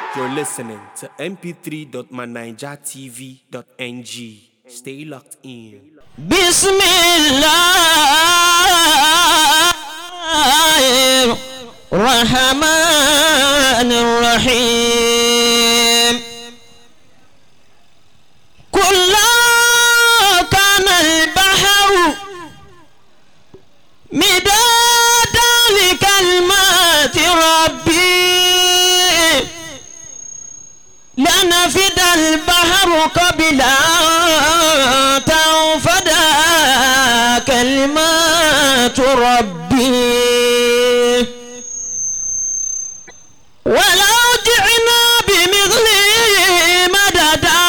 You're listening to mp3.manijatv.ng. Stay locked in. بسم الله الرحمن الرحيم كلا كان البحر مدادا لكلمات ربي لنفد البحر قبل أن تنفد كلمات ربي ولو جئنا بمثله مددا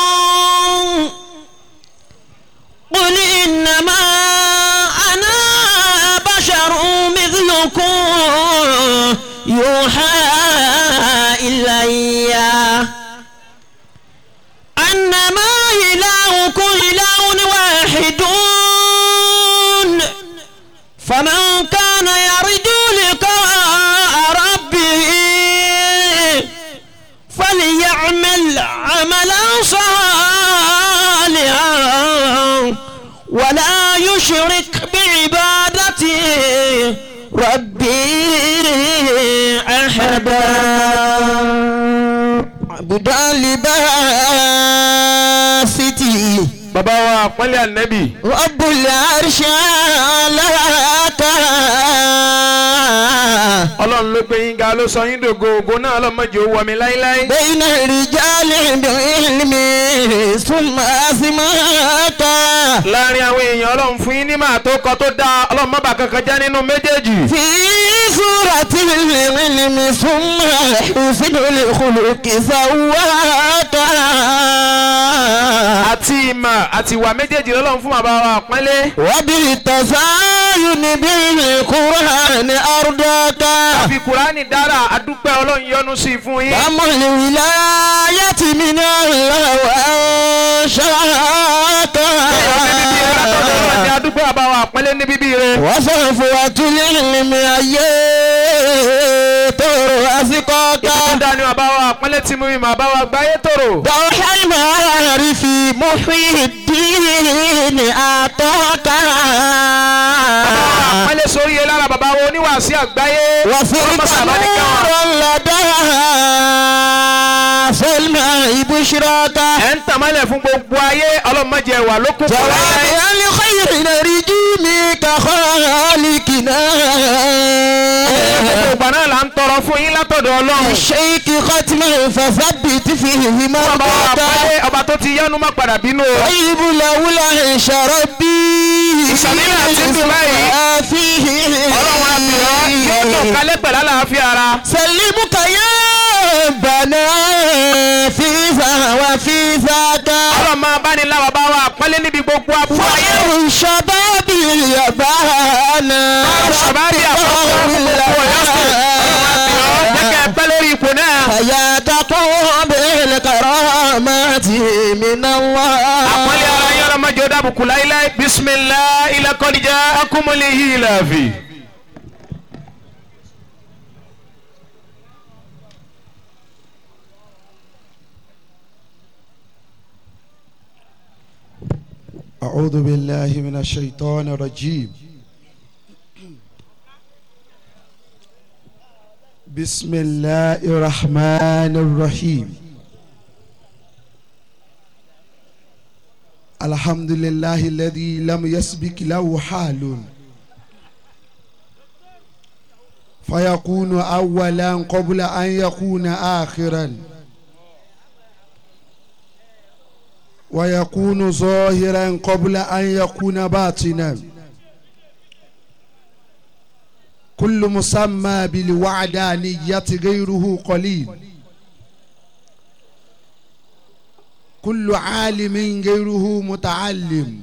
قل إنما أنا بشر مثلكم يوحى إليّ أنما إلهكم إله واحد فمن كان يرجو لقاء ربه فليعمل عملا صالحا ولا يشرك بعبادة ربي أحدا عبدا لباسته bàbá wa àpọ́nlé ànẹ́bì رب العرش علاك ọlọ́run ló gbé yín ga ló sọ yín dògo ògo náà ọlọ́mọdé ó wọ mi láíláí. بين الرجال بعلم ثم أسماك láàrin àwọn èèyàn ọlọ́run fún yín ní màá tó kọ tó dáa ọlọ́run má bà kankan já nínú méjèèjì. في سورة العلم ثم حسن الخلق سواك àti ìmọ̀ àti ìwà méjèèjì lọ́lọ́run fún bàbá wa àpọ́nlé. وبالتزاين بالقرآن أرضاك àfi kùránì dára àdúpẹ́ ọlọ́run yọ́nú sí i fún yín. أم الولاية من الله وأنشاك ọlọ́run ni àdúpẹ́ bàbá wa àpọ́nlé ní bíbí rẹ̀. وصفوة العلم أيتور أسقاك ìtúndà ni bàbá wa àpọ́nlé tí mú mi bàbá wa gbáyé tòrò. دوح المعارف محي الدين أعطاك àpọ́nlé sórí yẹn lára bàbá wa oníwàásí àgbáyé. وصرت ọlọ́mọ sábà ní káwọn. نورا لدى فالماء بشراك ẹ̀ ń tàmálẹ̀ fún gbogbo ayé ọlọ́mọdé wà lókun kò láyé. جواب الخير نرجو منك خالقنا gbogbo ìgbà náà là ń tọrọ fún yín látọ̀dọ̀ ọlọ́run. الشيك ختما فثبت فيه bàbá wa مرضاك àpọ́nlé ọba tó ti yánu má padà bínú o. طيب لولا عيش ربي ìsàmìlà àti ìdùnmáyì. فيه ọlọ́run àbíọ́ yóò tó kálẹ̀ pẹ̀lú àlàáfíà ara. سلمك يا بنا في ذا وفي ذاك ọlọ́run máa bá ní láwa bá wa àpọ́nlé níbi gbogbo abúlé ayé. خير الشباب اليبانا ṣàbárí àkọ́kọ́ fún gbogbo ọ̀yọ́ sí. ọlọ́run àbíọ́ jẹ́kẹ́ pẹ́ lórí ipò náà. حياتكم بالكرامات من الله àpọ́nlé ara yín ọlọ́mọdé ó dábùkù láíláí. bisimilá ilẹ̀ kọ́nìjà akúmọ̀lẹ̀ yìí làbì. أعوذ بالله من الشيطان الرجيم بسم الله الرحمن الرحيم الحمد لله الذي لم يسبق له حال فيكون أولا قبل أن يكون آخرا ويكون ظاهرا قبل أن يكون باطنا كل مسمى بالوعدانية غيره قليل كل عالم غيره متعلم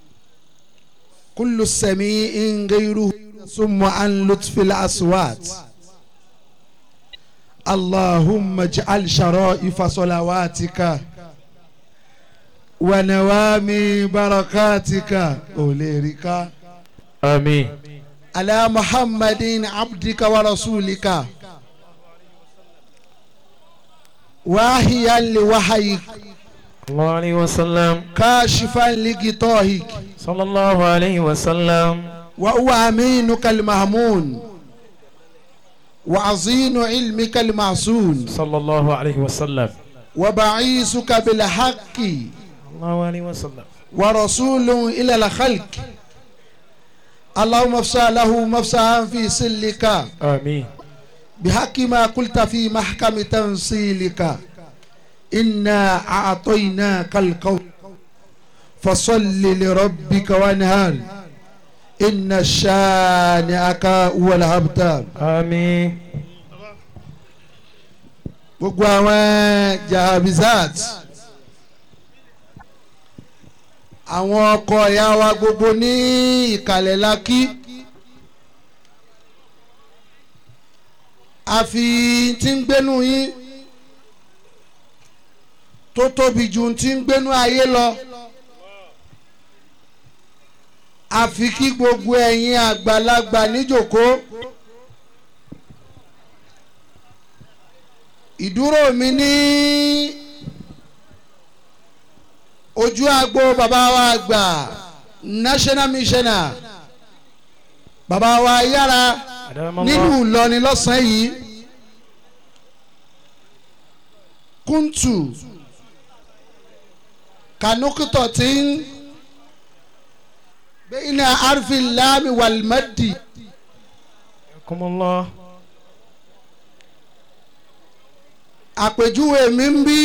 كل سميع غيره ثم عن لطف الأصوات اللهم اجعل شرائف صلواتك ونوامي بركاتك أوليرك àmín. على محمد عبدك ورسولك واهيا لوحيك الله عليه وسلم كاشفا لغطائك صلى الله عليه وسلم وهو أمينك المهمون وعظيم علمك المعصون صلى الله عليه وسلم وبعيثك بالحق الله عليه وسلم ورسول إلى الخلق اللهم افسح له مفسحا في سلك آمين بحق ما قلت في محكم تنصيلك إنا أعطيناك القول فصل لربك وانهار إن شانئك هو الأبتر آمين gbogbo àwọn jahabizat àwọn ọkọ ìyá wa gbogbo ní ìkàlẹ̀ lakí àfi tí ń gbénu yín tó tóbi ju tí ń gbénu ayé lọ àfi kí gbogbo ẹ̀yin àgbàlagbà níjòkó. ìdúró mi ní ojú agbo bàbá wa àgbà national missioner bàbá wa yára أدام nínú الله Ìlọrin lọ́sàn-án yìí kúntù kanukutọ̀ tí ń bẹ́ẹ̀ni arfin láàmì wàlmẹ́dì حياكم الله àpèjúwe mi ń bí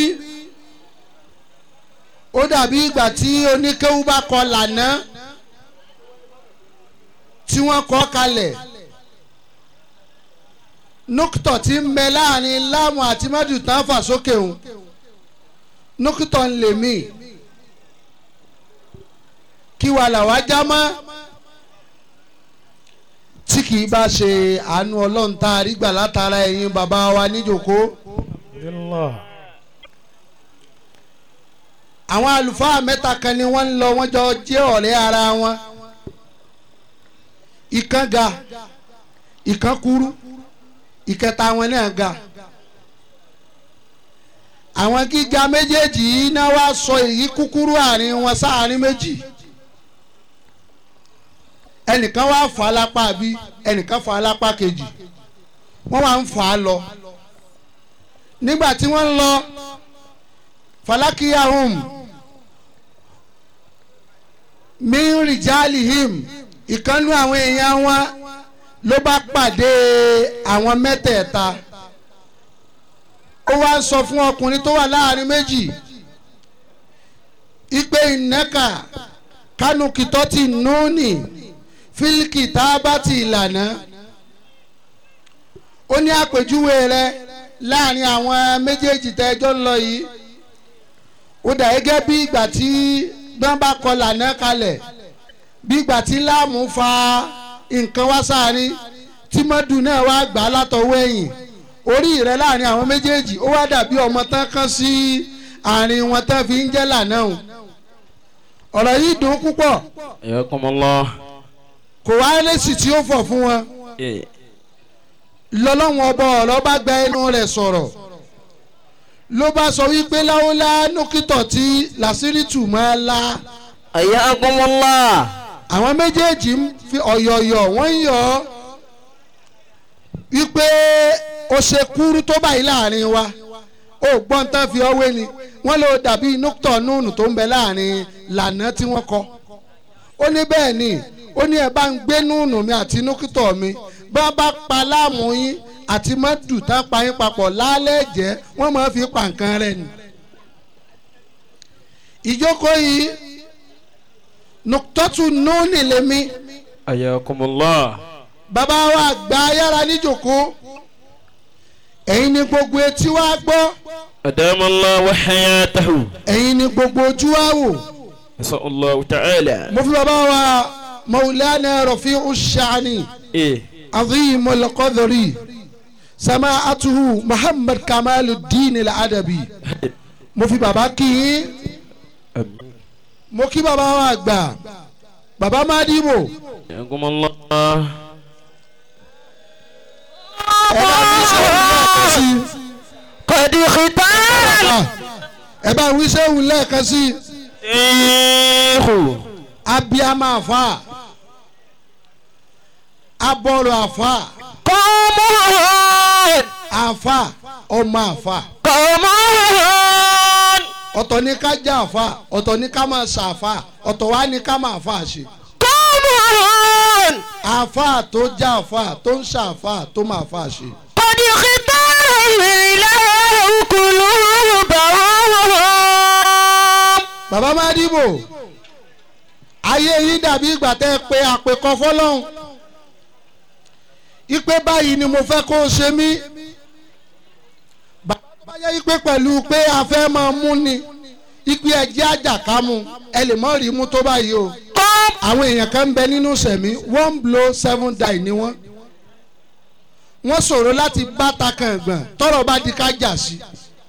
ó dàbí ìgbà tí oníkéwú bá kọ lànà tí wọ́n kọ kalẹ̀ nukutọ̀ tí ń bẹ láàrin láàmù àti mẹ́dù tán fà sókè òun nukutọ̀ ń lè mí kí wà làwa já mọ́ tí kì í bá ṣe àánú ọlọ́run tá a rí gbà látara ẹ̀yin bàbá wa níjòkó. بالله àwọn àlùfáà mẹ́ta kan ni wọ́n ń lọ wọ́n jọ jẹ́ ọ̀rẹ́ ara wọn ìkan ga ìkan kúrú ìkẹta wọn náà ga àwọn gíga méjèèjì yìí náà wá sọ èyí kúkúrú àárín wọn sáàárín méjì ẹnìkan wá fà á lápá bí ẹnìkan fà á lápá kejì wọ́n wá ń fà á lọ nígbà tí wọ́n ń lọ falakiyahum min rijalihim ìkànnú àwọn èèyàn wọn ló bá pàdé àwọn mẹ́tẹ̀ẹ̀ta ó wá ń sọ fún ọkùnrin tó wà láàrin méjì ipe ìnẹ́ka kánukìtọ́ ti núùnì fílíkì tá a bá ti ìlànà ó ní àpèjúwe rẹ láàrin àwọn méjèèjì tẹ́jọ́ ń lọ yìí ó dà gẹ́gẹ́ bí ìgbà tí gbọ́n bá kọ lànà kalẹ̀ bí ìgbà tí láàmú fa nǹkan wá sáárín tí mọ́dù náà wá gbà á látọwọ́ ẹ̀yìn orí rẹ láàrin àwọn méjèèjì ó wá dàbí ọmọ tán kan sí àárín wọn tán fi ń jẹ́ lànà o ọ̀rọ̀ yìí dùn púpọ̀ حياكم الله kò wá lẹ́sì tí ó fọ̀ fún wọn إيه. lọ́lọ́wọ́n ọba ọ̀rọ̀ bá gba ẹnu rẹ̀ sọ̀rọ̀ ló bá sọ wípé láwọlá nókítọ̀ tí làṣírí tù máa la حياكم الله àwọn méjèèjì ń fi ọ̀yọ̀ọ̀yọ̀ wọ́n ń yọ̀ ọ́ wípé ó ṣe kúrú tó báyìí láàrin wa ó gbọ́n tán fi ọwé ni wọ́n ló dàbí nókítọ̀ núùnù tó ń bẹ láàrin lànà tí wọ́n kọ ó ní bẹ́ẹ̀ ni ó ní ẹ bá ń gbé núùnù mi àti nókítọ̀ mi bá bá pa láàmú yín àti mọ́tò tá pa yín papọ̀ lálẹ́ jẹ́ wọ́n máa fi pa nǹkan rẹ̀ ni. ìjókòó yìí nùtọ́tù núùnì lèmi حياكم الله bàbá wa gba ayára níjòkó ẹ̀yin ni gbogbo etí wa gbọ́ أدام الله وحياته ẹ̀yin ni gbogbo ojú wa wò نسأل الله تعالى mo fi bàbá wa maulana rafi'u shani إيه عظيم القدر سماعته محمد كمال الدين الأدبي mo fi bàbá kí yín آمين. mo kí bàbá wa gbà bàbá Mádìbò حياكم الله ẹ bá mi sọ̀rọ̀ náà sí i. قد اختار ẹ bá wí sẹ́wù lẹ́ẹ̀kan sí i Ṣéèkù. abiyama àfa abọ́rọ̀ àfa قوم àfa ọmọ àfa قوم ọ̀tọ̀ ní ká já àfa ọ̀tọ̀ ní ká máa ṣàfà ọ̀tọ̀ wá ní ká máa fà ṣe قوم àfa tó já àfa tó ń ṣàfà tó máa fà ṣe. قد اختار الإله قلوبهم bàbá má dìbò ayé yín dàbí ìgbà tẹ́ ẹ pé àpèkọ fọlọ́hún ipe báyìí ni mo fẹ́ kó o ṣe mí bàbá tó bá yẹ ipe pẹ̀lú pé a fẹ́ máa mú ni ipe ẹ̀jẹ̀ àjàkámu ẹ lè mọ́ rí mú tó báyìí o àwọn èèyàn kan ń bẹ nínú sẹ̀mí one blow seven die ni wọ́n wọ́n ṣòro láti bá takàn ẹ̀gbọ̀n tọ́rọ̀ bá di ká jà sí.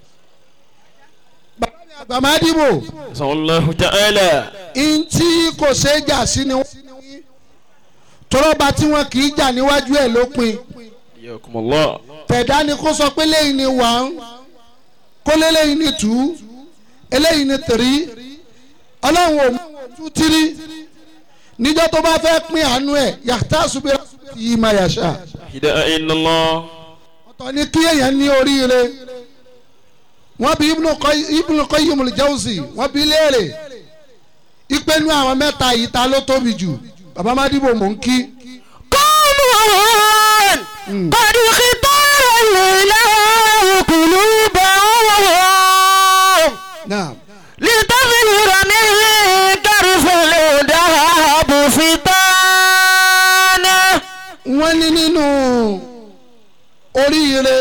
bàbá mi àgbà má dìbò Sallallahu ta'ala. ntí kò ṣeé jà sí ni wọ́n tọ́rọ́ba tí wọ́n kì í jà níwájú ẹ̀ ló pin Yakumullah. tẹ̀dá ni kó sọ pé léyìí ni one kó lé léyìí ni two eléyìí ni three ọlọ́run ò mú two three níjọ́ tó bá fẹ́ pín àánú ẹ̀ yàtá subira yìí máa yàṣà Ilaha illallah. ọ̀tọ̀ ni kí èèyàn ní oríire wọ́n bí Ibnu Qayyim- Ibnu Qayyim al-Jawzi wọ́n bí léèrè ìpinnu àwọn mẹ́ta yìí ta ló tóbi jù bàbá Mádìbò mò ń kí قوم قد اختار الإله قلوبهم náà لتظهر من كرف الذهب فتانا wọ́n ní nínú oríire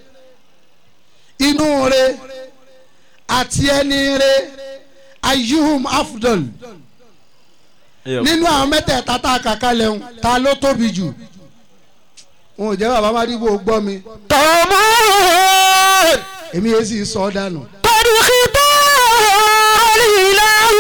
inú re àti ẹni re ayuhum afdol nínú àwọn mẹ́tẹ̀ẹ̀ta tá a kà kalẹ̀ ń ta ló tóbi jù wọn ò jẹ́ bàbá Mádìbò gbọ́ mi قوم èmi yẹn sì sọ ọ́ dànù. قد اختار الإله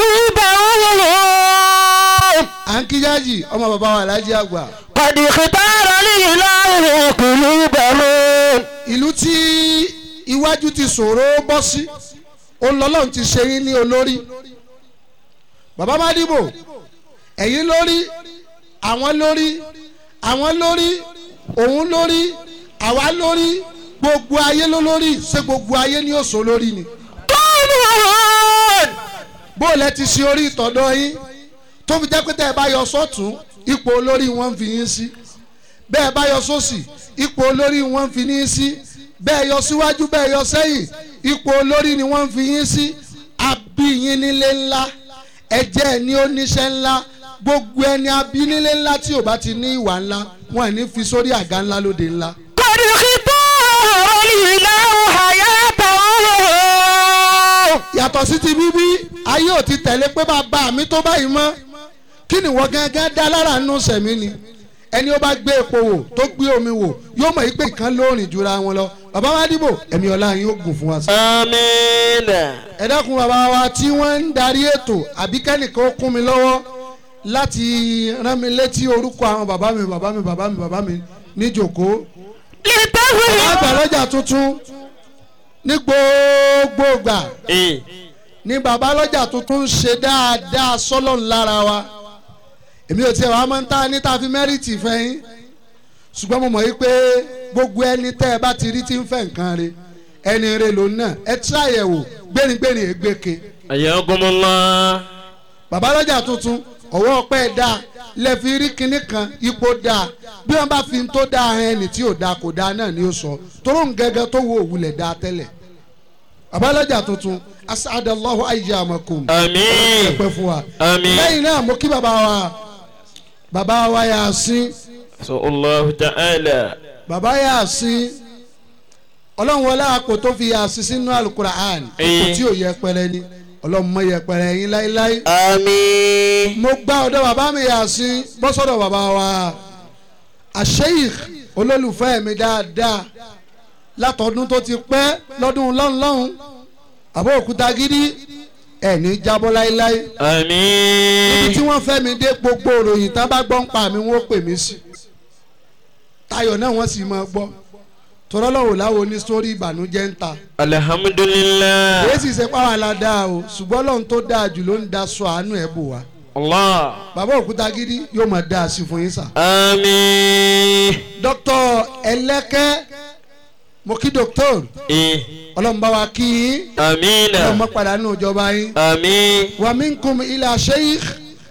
قلوبهم à ń kíjáàjì ọmọ bàbá wa alájí àgbà قد اختار الإله قلوبهم ìlú tí iwájú ti ṣòro bọ́ sí olọ́lọ́run ti ṣe yín ní olórí bàbá Mádìbò ẹ̀yin lórí àwọn lórí àwọn lórí òun lórí àwa lórí gbogbo ayé ló lórí ṣé gbogbo ayé ni ó sọ lórí ni قوم bó o lẹ ti ṣe orí ìtọ́dọ̀ yín tó fi jẹ́ pé tẹ́ ẹ bá yọ sọ́tún ipò olórí wọn ń fi yín sí bẹ́ẹ̀ bá yọ sósì ipò olórí wọn ń fi yín sí bẹ́ẹ̀ yọ síwájú bẹ́ẹ̀ yọ sẹ́yìn ipò olórí ni wọ́n ń fi yín sí abí yín nílé ńlá ẹ̀jẹ̀ ẹ̀ ní oníṣẹ́ ńlá gbogbo ẹni abí nílé ńlá tí ò bá ti ní ìwà ńlá wọn ò ní fi sórí àga ńlá lóde ńlá. قد اختار الإله حياته yàtọ̀ sí ti bíbí ayé ò ti tẹ̀lé pé bàbá mi tó báyìí mọ́ kí ni wọ́n gángan dá lára nù sẹ̀mí ni ẹni ó bá gbé epo wò tó gbé omi wò yóò mọ̀ yí pé ìkan lóòrìn jura wọn lọ bàbá Mádìbò ẹ̀mí ọlá yín ó gùn fún wa sí. Àmín. ẹ dákun bàbá wa tí wọ́n ń darí ètò àbí kẹ́nìkan ó kún mi lọ́wọ́ láti rán mi létí orúkọ àwọn bàbá mi bàbá mi bàbá mi bàbá mi níjòkó لتظهر àgbàlọ́jà tuntun ní gbogbo ìgbà Ee. ní bàbá lọ́jà tuntun ń ṣe dáadáa sọ́lọ́ lára wa èmi ò tiẹ̀ wá máa ń ta ní ta fi mẹ́rìtì fẹ́yìn ṣùgbọ́n mo mọ̀ yí pé gbogbo ẹni tẹ́ ẹ bá ti rí tí ń fẹ́ nǹkan re ẹni re lòun náà ẹ tí àyẹ̀wò gbéringbérin ègbèke Ayakumullah. bàbá lọ́jà tuntun ọwọ́ ọpẹ́ dáa lẹ́fi rí kinní kan ipò dáa bí wọ́n bá fi ń tó dáa hàn ẹni tí ò dáa kò dáa náà ni ó sọ toró ń gẹ́gẹ́ tó wo òwúlẹ̀ dáa tẹ́lẹ̀ bàbá lọ́jà tuntun asadallahu ayyamakum Àmín. ẹ̀pẹ́ fún wa Àmín. lẹ́yìn náà mo kí bàbá wa bàbá wa Yàsín Sallallahu ta'ala. bàbá Yàsín ọlọ́run wọlé àpò tó fi Yàsín sínú alukura'an àpò tí ò yẹpẹrẹ ni ọlọ́run mọ yẹpẹrẹ yín láíláí آمين mo gbá ọ̀dọ̀ bàbá mi Yàsín bọ́ sọ́dọ̀ bàbá wa àṣeyìk olólùfẹ́ mi dáadáa látọdún tó ti pẹ́ lọ́dún lọ́hùn-lọ́hùn àbọ̀ òkúta gidi ẹ̀ ní jábọ́ láíláí ibi Àmín. tí wọ́n fẹ́ mi dé gbogbo òròyìn tá bá gbọ́ ń pa mi wọ́n pè mí sí tayọ̀ náà wọ́n sì máa gbọ́ tọ́lọ́lọ́wọ́ láwo ní sórí ìbànújẹ́ ń ta alhamdulillah èyí sì ṣe pàwọn aládàá o ṣùgbọ́n lọ́run tó dáa jù ló ń da sọ àánú ẹ̀ bò wá allah bàbá òkúta gidi yóò máa dáa sí fún yín sà. àmín dókítà ẹlẹ́kẹ́ mo kí dókítà eh ọlọ́run bá wa kí yín amina ọlọ́run mọ́ padà nínú ìjọba yín. àmín wa minkum ila sheikh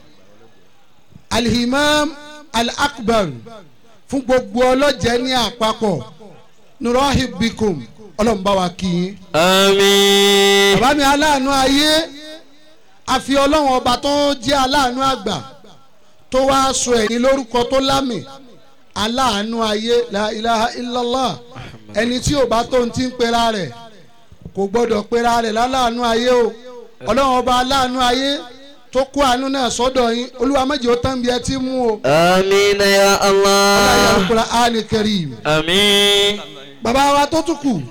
alhimam al-akbar fún gbogbo ọlọ́jẹ́ ní àpapọ̀ nurahib bikum ọlọ́run bá wa kí yín. àmín bàbá mi aláàánú ayé àfi ọlọ́run ọba tó jẹ́ aláàánú àgbà tó wá sọ ẹ̀yìn lórúkọ tó lámì aláàánú ayé la ilaha illallah ẹni tí ò bá tó ń ti ń pera rẹ̀ kò gbọ́dọ̀ pera rẹ̀ láláàánú ayé o ọlọ́run ọba aláàánú ayé tó kó àánú náà sọ́dọ̀ yín olúwa méjì ó tán bí ẹ ti mú o amina ya ọlọ́run allah Al-Qur'ani Karim àmín bàbá wa tó tún kù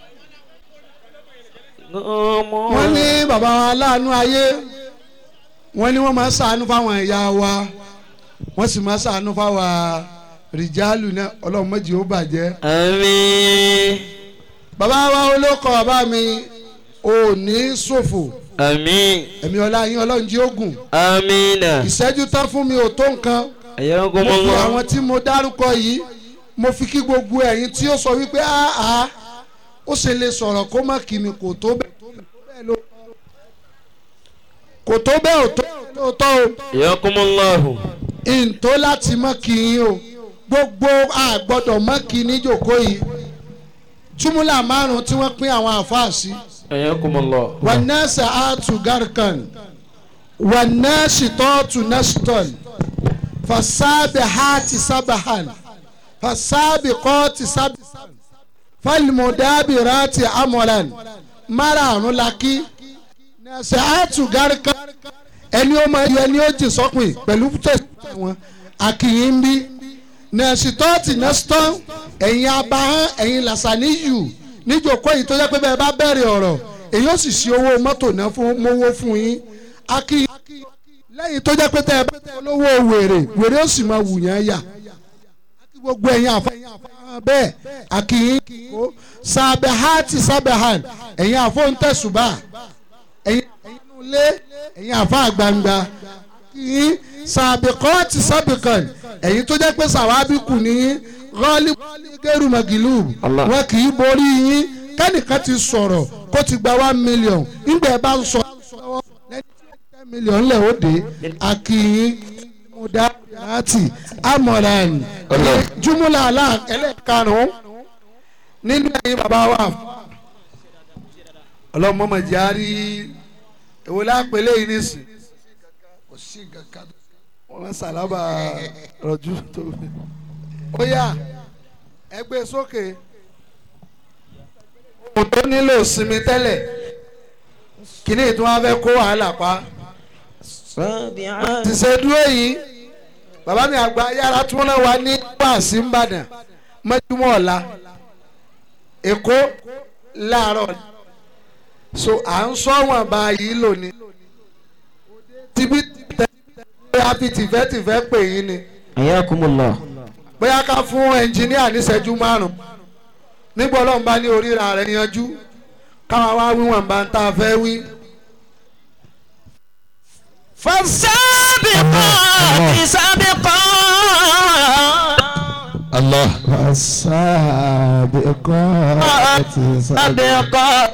wọ́n ní bàbá wa aláàánú ayé wọ́n ní wọ́n máa ń ṣàánú fáwọn ìyá wa wọ́n sì máa ń ṣàánú fáwọn rìjálù náà ọlọ́run méjì ó bàjẹ́. àmín bàbá wa olóko bàbá mi ò ní ṣòfò àmín ẹ̀mí ọlá yín ọlọ́run jí ogun amina ìṣẹ́jú tán fún mi ò tó nǹkan mo fi ayakumullah àwọn tí mo dárúkọ yìí mo fi kí gbogbo ẹ̀yin tí ó sọ wípé áá ó ṣe lè sọ̀rọ̀ kó má kí mi kò tó bẹ́ẹ̀ ló kò tó bẹ́ẹ̀ ò tó tó tó o ayakumullahu ìǹtó láti mọ́ kí yín o gbogbo àgbọ̀dọ̀ mọ́ kí níjòkó yìí túmúlà márùn tí wọ́n pín àwọn àfáà sí ayakumullah wànẹ́sà àtù gàrkan wànẹ́sì tọ́tù nẹ́sítọ́n fasábẹ̀ hàtì sábàhàn fasábẹ̀ kọ́ọ̀tì sábàhàn fálmùdábì ràtì amọ̀làn márààrún lakí nẹ́sà àtù gàrkan ẹni ó máa yọ ẹni ó jì sọ́kùn pẹ̀lú tẹ̀sán wọn àkìyìn ń bí nẹ́sì tọ́tì nẹ́sítọ́n ẹ̀yin abahán ẹ̀yin làṣàníyù níjòkó yìí tó jẹ́ pé bẹ́ẹ̀ bá bẹ̀rẹ̀ ọ̀rọ̀ èyí ó sì ṣe owó mọ́tò náà fún mowó fún yín akí lẹ́yìn tó jẹ́ pé tẹ́ ẹ bá tẹ́ olówó wèrè wèrè ó sì máa wù yẹn yà akí gbogbo ẹ̀yin àfa bẹ́ẹ̀ akíyín kó sàbẹ̀hátì sàbẹ̀hàn ẹ̀yin àfọ̀ǹtẹ̀sùbà ẹ̀yin ilé ẹ̀yin àfa gbangba akíyín sàbẹ̀kọ́ọ̀tì sàbẹ̀kàn ẹ̀yin tó jẹ́ pé sàwábì kù níyín rọ́ọ̀lì gẹ́rù màgìlù Allah. wọn kì í borí yín kẹ́nìkan ti sọ̀rọ̀ kó ti gba one million nígbà ẹ bá ń sọ lẹ́yìn ten million lẹ̀ ó dé akínyín mudati amoran Allah. jumula ala ẹlẹ́karùn-ún nínú ẹ̀yin bàbá wa ọlọ́mọọmọ járí èwo lápẹ̀lẹ́ yìí nísìn kò sí kankan wọn sálábà rọ̀jú tó ó yá ẹgbẹ́ sókè ohun tó nílò sinmi tẹ́lẹ̀ kíní tí wọ́n fẹ́ kó wàhálà pa ti ṣe dúró yìí bàbá mi àgbà yàrá tí wọ́n náà wà ní wàásù ńbàdàn mọ́júmọ́ ọ̀la èkó láàárọ̀ so à ń sọ wọn báyìí lónìí tibí tẹ a fi tìfẹ́tìfẹ́ pè yín ni ayakumullah bóyá ká fún ẹnjìníà níṣẹ́jú márùn nígbà ọlọ́run bá ní oríra rẹ̀ yanjú káwa wá wíwọ̀n bá ń tá a fẹ́ wí. فالسابقات سابقا allah سابقا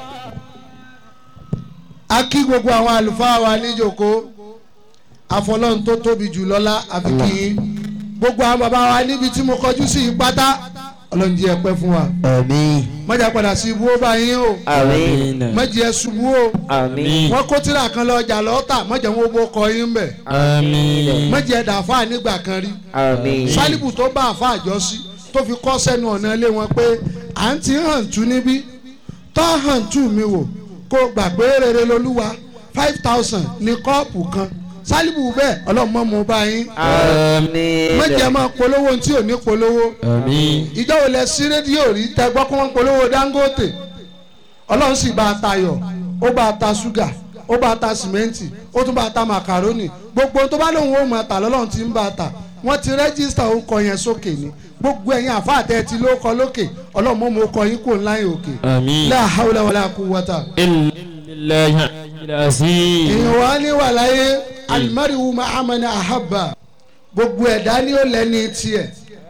a kí gbogbo àwọn àlùfáà wa níjòkó àfọlọ́run tó tóbi jù lọ́lá àfi kí yín gbogbo àwọn bàbá wa níbi tí mo kọjú sí yìí pátá ọlọ́run jẹ́ ẹpẹ́ fún wa àmín mọ̀jà padà sí ibú ó bá yín o àmín mọ̀jì ẹ ṣubú o àmín wọ́n kó tíra kan lọ ọjà lọ́tà mọ̀jà wọn bó kọ yín bẹ̀ àmín mọ̀jì ẹ dàáfà nígbà kan rí àmín sálíbù tó bá àfa àjọsí tó fi kọ́ sẹ́nu ọ̀nà ilé wọn pé à ń ti hàn tú níbí tó hàn tú mi wò kó gbà pé rere lolúwa five thousand ní kọ́ọ̀pù kan sálíbù bẹ́ẹ̀ ọlọ́mọ mo bá yín àmín mọ̀jẹ̀ máa polówó ohun tí ò ní polówó àmín ìjọ wo lẹ sí rédíò rí tẹ gbọ́ kó wọ́n polówó Dangote ọlọ́run sì bá a tayọ̀ ó bá a ta ṣúgà ó bá a ta sìmẹ́ǹtì ó tún bá a ta màkàrónì gbogbo tó bá lóun ó máa tà lọ́lọ́run ti ń bá a tà wọ́n ti rẹ́gísítà orúkọ yẹn sókè ni gbogbo ẹ̀yin àfáà tẹ́ ti ló kọ lókè ọlọ́run mọ́ mo kọ yín kò ńlá yín òkè آمين la hawla wala quwwata. إلا بالله العظيم èèyàn wá ní wà láyé alimariwu mahamana ahaba gbogbo ẹ̀dá ni ó lẹ́ni tiẹ̀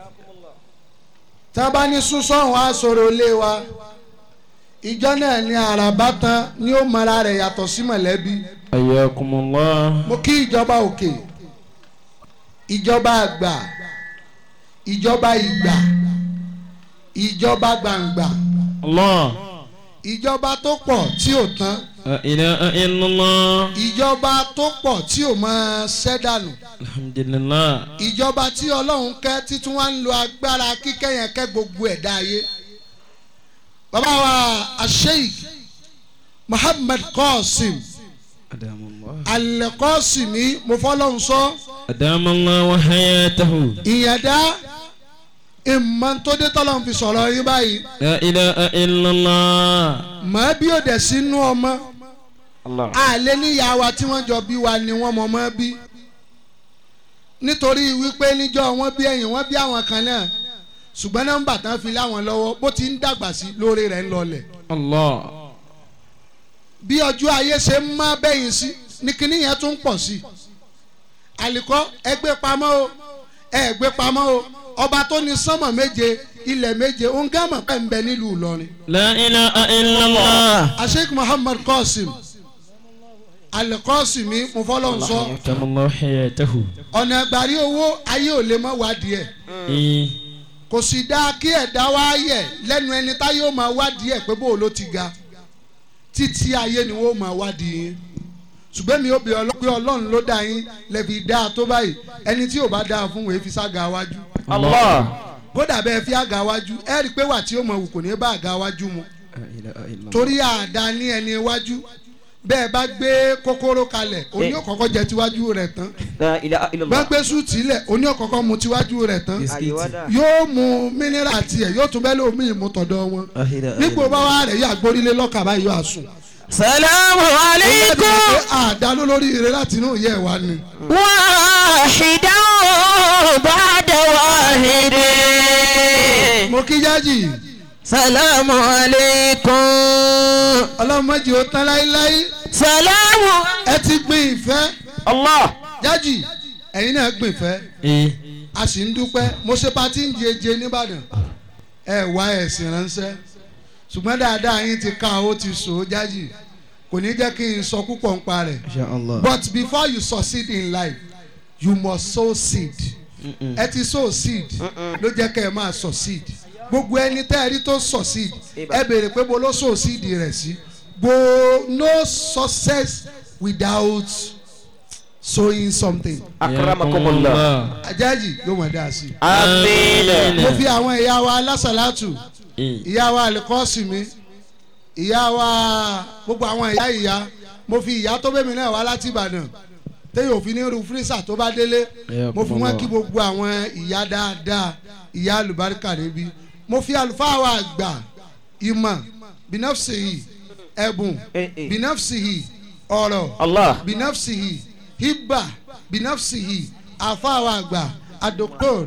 tá a bá ní súnsọ́hún á sọ̀rọ̀ ilé wa ìjọ náà ní àràbá tán ni ó mara rẹ̀ yàtọ̀ sí mọ̀lẹ́bí حياكم الله mo kí ìjọba òkè ìjọba àgbà ìjọba ìgbà ìjọba gbàǹgbà الله ìjọba tó pọ̀ tí ò tán لا إله إلا الله ìjọba tó pọ̀ tí ò máa ṣẹ́dànù الحمد لله ìjọba tí ọlọ́run kẹ́ títún wá ń lo agbára kíkẹ́ yẹn kẹ́ gbogbo ẹ̀dá ayé bàbá wa asheik muhammed qasim أدام الله alẹ́kọ́sìmí mo fọlọ́run sọ أدام الله وحياته ìyẹ̀dá ìmọ̀ntòdé tọ́lọ́run fi sọ̀rọ̀ yín báyìí لا إله إلا الله mọ̀ bí ó dẹ̀ sínú ọmọ الله àlẹ́ níyà wa tí wọ́n jọ bí wa ni wọ́n mọ̀ mọ́ bí nítorí wípé níjọ́ wọ́n bí ẹ̀yìn wọ́n bí àwọn kan náà ṣùgbọ́n nọ́mbà tán fi láwọn lọ́wọ́ bó ti ń dàgbà sí lórí rẹ̀ ń lọlẹ̀ الله bí ọjọ́ ayé ṣe ń má bẹ́yìn sí ní kinní yẹn tún pọ̀ sí i àlìkọ́ ẹ gbé pamọ́ o ẹ gbé pamọ́ o ọba tó ní sánmọ̀ méje ilẹ̀ méje ongámọ̀ pẹ̀ ń bẹ nílùú Ìlọrin لا إله إلا الله asheik Muhammad Qasim alikọ́sìmí mo fọlọ́ sọ أدام الله حياته ọ̀nà ìgbàrí owó ayé ò lè mọ́ wádìí ẹ̀ إيه kò sì dáa kí ẹ̀dá wá yẹ̀ lẹ́nu ẹni táyé ó máa wádìí ẹ̀ pé bó ló ti ga títí ayé ni wọ́n máa wádìí yín ṣùgbọ́n mi ò bí ọlọ́pẹ́ ọlọ́run ló dá yín lẹ́bi dáa tó báyìí ẹni tí ò bá dáa fún wèé fi sága wájú الله kódà bẹ́ẹ̀ fi àga wájú ẹ rí i pé wà tí ó mọ̀ wù kò ní bá àga wájú mu لا إله إلا الله torí àdá ní ẹni iwájú bẹ́ẹ̀ bá gbé kókóró kalẹ̀ oní òkọ́kọ́ jẹ tiwájú rẹ̀ tán La ilaha bá illallah. gbé súùtì lẹ̀ oní òkọ́kọ́ mu tiwájú rẹ̀ tán Àyíwádà. yóò mu mineral tiẹ̀ yóò tún bẹ́ẹ̀ lómi ìmútọ̀dọ̀ wọn nípò bá wà rẹ̀ yóò àgbórílé lọ́kà báyìí yóò àsùn. Salamu ẹ̀yẹ́ alaikum. bí pé àdá ló lórí ire láti inú ìyá ẹ̀ wá ni. Wahidan ba'da wahidin. mo kí jájì Salamu alaikum. ọlọ́mọdé ó tán láíláí Salamu. ẹ ti gbin ìfẹ́ Allah. jájì ẹ̀yin náà gbin ìfẹ́ إيه a sì ń dúpẹ́ mo ṣe patí ń jeje nìbàdàn ẹ wá ẹ̀sìn ránṣẹ́ ṣùgbọ́n dáadáa yín ti ká ó ti sọ ó jájì kò ní jẹ́ kí n sọ púpọ̀ ń pa rẹ̀ إن شاء الله but before you succeed in life you must sow seed ẹ ti sow seed ló jẹ́ kẹ́ ẹ máa succeed gbogbo ẹni tẹ́ ẹ rí tó succeed ẹ béèrè pé bo ló sow seed rẹ̀ sí bo no success without sowing something Akramakumullah. ajájì yóò mọ̀ dáa sí i Àmín. mo fi àwọn ìyá wa alásàlátù إيه ìyá wa alikọ́sìmí ìyá wa gbogbo àwọn ìyá ìyá mo fi ìyá tó bẹ́mi náà wá láti ìbàdàn téyàn òfin ní irú fírísà tó bá délé mo fi wọn kí gbogbo àwọn ìyá dáadáa ìyá alùbáríkà níbí mo fi àlùfáà wa àgbà ìmọ̀ bínafsihi ẹ̀bùn Eh, eh. bínafsihi ọ̀rọ̀ Allah. bínafsihi hibba bínafsihi àfáà wa àgbà adoktor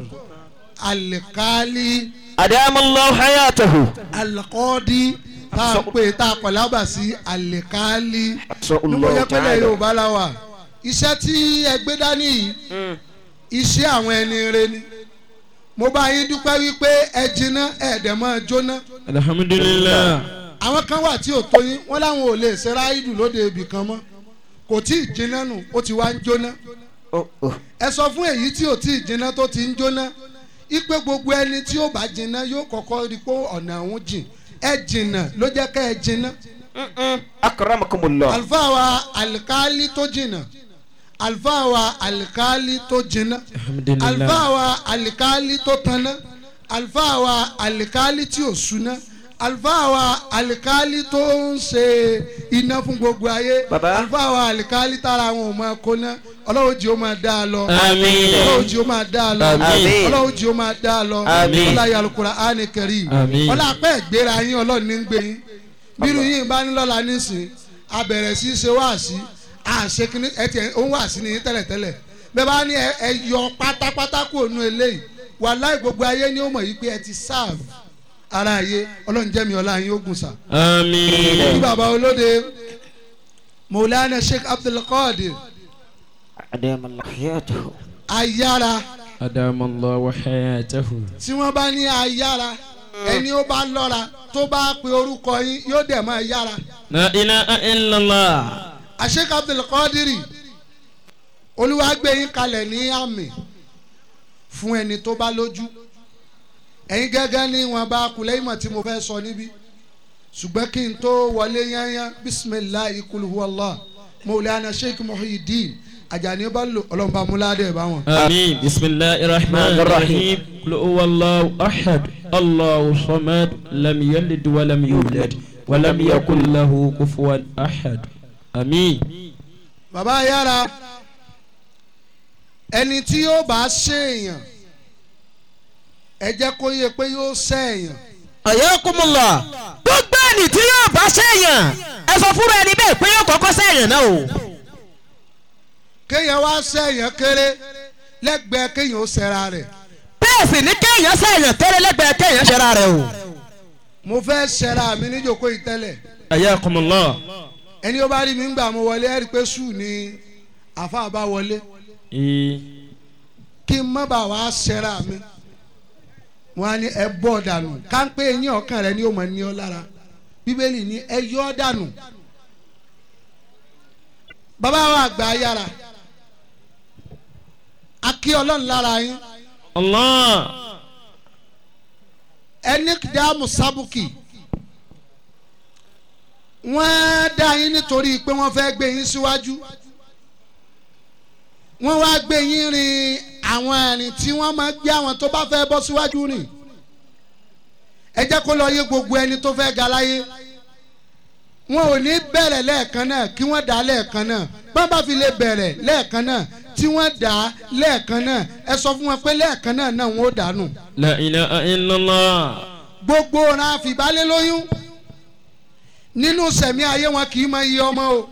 alikali Adamallahu hayatahu. alikọ́ọ́dí tá a pè tá a kọ̀ lábà sí alikali Sọ ní mo Allah jẹ́ pé lẹ́yìn ta'ala. yorùbá la wà iṣẹ́ tí ẹ gbé dání yìí iṣẹ́ àwọn ẹni rẹ ni mo bá yín dúpẹ́ wípé ẹ jiná ẹ̀ẹ́dẹ̀ máa jóná الحمد لله àwọn kan wà tí ò tó yín wọ́n láwọn ò lè ṣe ráìdù lóde ibì kan mọ́ kò tí ì jiná nù ó ti wá ń jóná Oh, oh. ẹ sọ fún èyí tí ò tí ì jiná tó ti ń jóná ipe gbogbo ẹni tí ó bá jiná yóò kọ́kọ́ rí pé ọ̀nà àwọn jìn ẹ jìnnà ló jẹ́ ká ẹ jiná Mm-mm. Akramakumullah. àlùfáà wa alikali tó jìnnà àlùfáà wa alikali tó jìnnà الحمد لله àlùfáà wa alikali tó tanná àlùfáà wa alikali tí ò súná àlùfáà wa alikali tó ń ṣe iná fún gbogbo ayé Bàbá. àlùfáà wa alikali tára àwọn ò máa kóná ọlọ́wọ́ jí ó máa dá a lọ Àmín. ọlọ́wọ́ jí ó máa dá a lọ Àmín. ọlọ́wọ́ jí ó máa dá a lọ Àmín. ọláyà alukura áni kẹrì Àmín. ọlá apẹ́ ìgbéra yín ọlọ́run ní ń gbé yín bírú yín bá ní lọ́la nísìn abẹ̀rẹ̀ sí í ṣe wáàsí àṣekínní ẹ tiẹ̀ ó ń wáàsí ní yín tẹ́lẹ̀tẹ́lẹ̀ bẹ́ẹ̀ bá ní ẹ ẹ yọ pátápátá kúrò nú eléyìí wàláì gbogbo ayé ni ó mọ̀ yìí pé ẹ ti serve ara ayé ọlọ́run jẹ́ mi ọlá yín ó gùn sà. ní آمين bàbá olóde Maulana Sheikh Abdulkadir أدام الله حياته ayára أدام الله حياته tí wọ́n bá ní ayára ẹni ó bá lọ́ra tó bá pe orúkọ yín yóò dẹ̀ máa yára. لا إله إلا الله Sheikh Abdulkadiri olúwa gbé yín kalẹ̀ ní àmì fún ẹni tó bá lójú ẹ̀yin gẹ́gẹ́ ní wọn bá kulẹ̀ ìmọ̀ tí mo fẹ́ sọ níbí ṣùgbọ́n kí n tó wọlé yányán bisimilahi kulhuwallah Maulana Sheikh Muhyiddin Ajani bá lò ọlọ́mọba múládé bá wọn. آمين بسم الله الرحمن الرحيم قل هو الله أحد الله صمد لم يلد ولم يولد ولم يكن له كفوا أحد آمين bàbá yára ẹni tí yóò bá ṣèèyàn ẹ jẹ́ kó yẹ pé yóò ṣèèyàn Ayakumullah gbogbo ẹni tí yóò bá sẹ́yìn ẹ sọ fúnra ẹni bẹ́ẹ̀ pé yóò kọ́kọ́ sẹ́yìn náà o. kéèyàn wá ṣèèyàn kéré lẹ́gbẹ̀ẹ́ kéèyàn ó ṣẹra rẹ̀ bẹ́ẹ̀ sì ní kéèyàn sẹ́yìn tẹ́lẹ̀ lẹ́gbẹ̀ẹ́ kéèyàn ṣẹra rẹ̀ o. mo fẹ́ ṣẹra mi níjòkó ìtẹ́lẹ̀ حياكم الله ẹni ó bá rí mi ń gbà mo wọlé ẹ rí i pé sùn ni àfa bá wọlé إيه. kí n má bàa wá ṣẹra mi wọn á ní ẹ bọ́ dànù ká ń pé eyín ọkàn rẹ ni ó mọ̀ ní ọ lára bíbélì ní ẹ yọ ọ́ dànù bàbá wa àgbà yára a kí ọlọ́run lára yín الله ẹni dààmú sábùkì wọ́n dá yín nítorí pé wọ́n fẹ́ gbé yín síwájú wọ́n wá gbé yín rin àwọn ẹ̀rìn tí wọ́n máa gbé àwọn tó bá fẹ́ bọ́ síwájú rìn ẹ jẹ́ kó lọ yé gbogbo ẹni tó fẹ́ ga láyé wọn ò ní bẹ̀rẹ̀ lẹ́ẹ̀kan náà kí wọ́n dá lẹ́ẹ̀kan náà bá bá fi lè bẹ̀rẹ̀ lẹ́ẹ̀kan náà tí wọ́n dá lẹ́ẹ̀kan náà ẹ sọ fún wọn pé lẹ́ẹ̀kan náà náà wọ́n ó dànù لا إله إلا الله gbogbo ọ̀ràn àfìbálẹ̀ lóyún nínú sẹ̀mí ayé wọn kì í mọ iye ọmọ o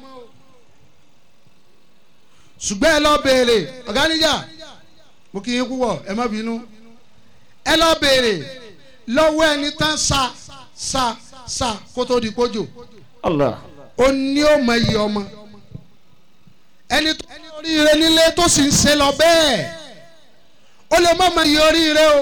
ṣùgbọ́n ẹ lọ béèrè ọ̀gá níjà mo kì í púpọ̀ ẹ má bínú ẹ lọ béèrè lọ́wọ́ ẹni tán sa sa sa kó tó di kójò الله ó ní ó mọ iye ọmọ ẹni tó ní oríire nílé tó sì ń ṣe lọ bẹ́ẹ̀ ó lè má mọ iye oríire o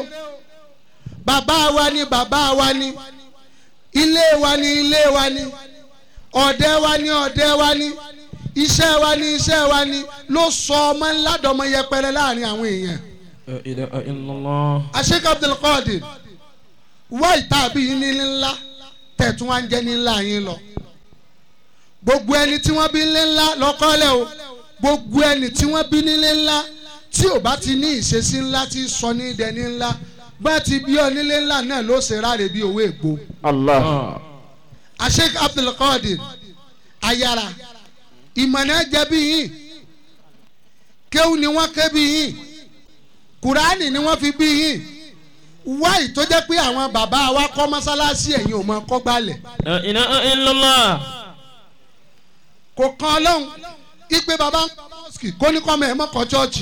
bàbá wa ni bàbá wa ni ilé wa ni ilé wa ni ọ̀dẹ wa ni ọ̀dẹ wa ni iṣẹ́ wa ni iṣẹ́ wa ni ló sọ ọmọ ńlá dọmọ yẹpẹrẹ láàrin àwọn èèyàn لا إله إلا الله Sheikh Abdulkadir wá ìtàbí yín ní ńlá tẹ̀tún wá ń jẹ́ ní ńlá yín lọ gbogbo ẹni tí wọ́n bí ní ńlá lọ́kọ́lẹ̀ o gbogbo ẹni tí wọ́n bí nílé ńlá tí ò bá ti ní ìṣesí ńlá tí sọ ní ìdẹni ńlá bá ti bí ọ nílé ńlá náà ló ṣe ráre bí owó ègbó الله آه. Sheikh Abdulkadir ayára ìmọ̀nà jẹ́ bí yín kéwù ni wọ́n ké bí yín kùránì ni wọ́n fi bí yín wáyì tó jẹ́ pé àwọn bàbá wa kọ́ mọ́sálásí ẹ̀yìn ò mọ kọ́ gbalẹ̀ لا إله إلا الله kò kan ọlọ́run ipe bàbá ń kọ́ mọ́sìkì kó ní kọ́mọ ẹ̀ mọ́ kọ́ chọ́ọ̀chì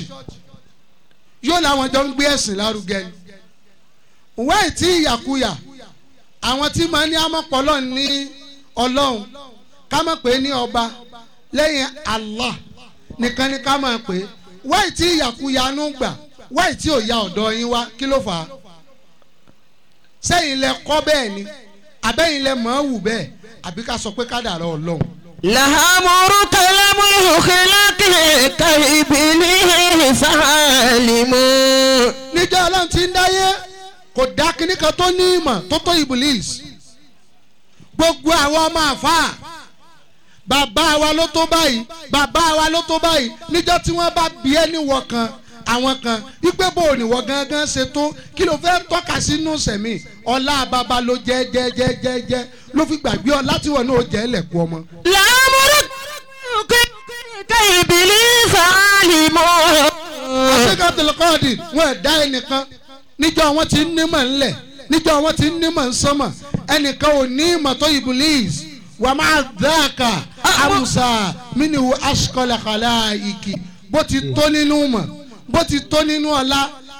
yóò làwọn jọ ń gbé ẹ̀sìn lárugẹ ni wáyì tí ìyàkuyà àwọn tí máa ní amọ̀pọ̀lọ́ ní ọlọ́run ká mọ̀ pé ní ọba lẹ́yìn Allah nìkan ni ká mọ̀ pé wáyì tí ìyàkuyà ń gbà wáyì tí ò ya ọ̀dọ̀ yín wá kí ló fà á sẹ́yìn lẹ kọ́ bẹ́ẹ̀ ni àbẹ́yìn lẹ mọ̀ ọ́ wù bẹ́ẹ̀ àbí ká sọ pé kádàrá ọlọ́run lahamuru kalamu khilaki kaibili salimu. níjọ́ ọlọ́run ti ń dáyé kò dá kinní kan tó ní ìmọ̀ tó tó iblis gbogbo àwọn ọmọ àfáà bàbá wa ló tó báyìí bàbá wa ló tó báyìí níjọ́ tí wọ́n bá bí ẹ́ níwọ̀ kan àwọn kan wípé bò níwọ̀ gangan ṣe tó kí ló fẹ́ tọ́ka sínú sẹ̀mí ọlá bàbá ló jẹ́ jẹ́ jẹ́ jẹ́ jẹ́ ló fi gbàgbé ọ láti wọ̀ náà ó jẹ́ ẹlẹ́kùn ọmọ. lahamuru kaibili salimu. àṣekà tẹlifọ́ọ̀dì wọn ẹ̀ dá ẹnìkan níjọ́ wọn ti ń nímọ̀ ńlẹ̀ níjọ́ wọn ti ń nímọ̀ ńsọ́mọ̀ ẹnìkan ò ní ìmọ̀ tó ibùlíìs wà máa dáàkà àmùsà mínú aṣkọlẹ̀kọlẹ̀ ìkì bó ti tó nínú mọ̀ bó ti tó nínú ọlá bó